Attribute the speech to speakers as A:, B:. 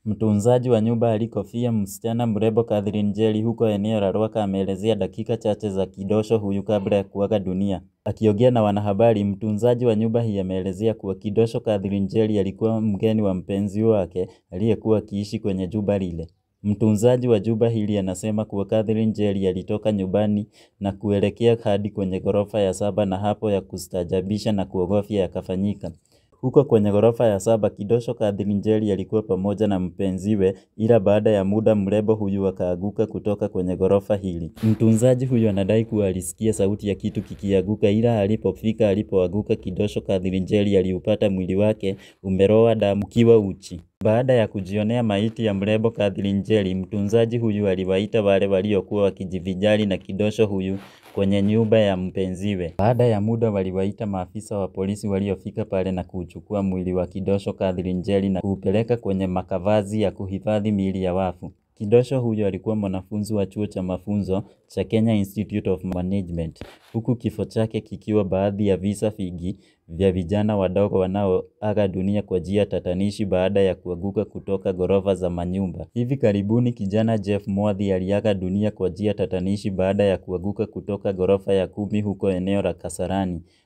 A: Mtunzaji wa nyumba alikofia msichana mrembo Catherine Njeri huko eneo la Rwaka ameelezea dakika chache za kidosho huyu kabla ya kuaga dunia. Akiongea na wanahabari, mtunzaji wa nyumba hii ameelezea kuwa kidosho Catherine Njeri alikuwa mgeni wa mpenzi wake aliyekuwa akiishi kwenye jumba lile. Mtunzaji wa jumba hili anasema kuwa Catherine Njeri alitoka nyumbani na kuelekea hadi kwenye ghorofa ya saba na hapo ya kustaajabisha na kuogofya yakafanyika. Huko kwenye ghorofa ya saba kidosho Catherine Njeri alikuwa pamoja na mpenziwe ila baada ya muda mrembo huyu akaanguka kutoka kwenye ghorofa hili. Mtunzaji huyu anadai kuwa alisikia sauti ya kitu kikianguka ila alipofika alipoanguka kidosho Catherine Njeri aliupata mwili wake umelowa damu ukiwa uchi. Baada ya kujionea maiti ya mrembo Catherine Njeri, mtunzaji huyu aliwaita wale waliokuwa wakijivinjari na kidosho huyu kwenye nyumba ya mpenziwe. Baada ya muda waliwaita maafisa wa polisi waliofika pale na kuuchukua mwili wa kidosho Catherine Njeri na kuupeleka kwenye makavazi ya kuhifadhi miili ya wafu. Kidosho huyo alikuwa mwanafunzi wa chuo cha mafunzo cha Kenya Institute of Management. Huku kifo chake kikiwa baadhi ya visa vingi vya vijana wadogo wanaoaga dunia kwa njia tatanishi baada ya kuanguka kutoka ghorofa za manyumba. Hivi karibuni kijana Jeff Mwadhi aliaga dunia kwa njia tatanishi baada ya kuanguka kutoka ghorofa ya kumi huko eneo la Kasarani.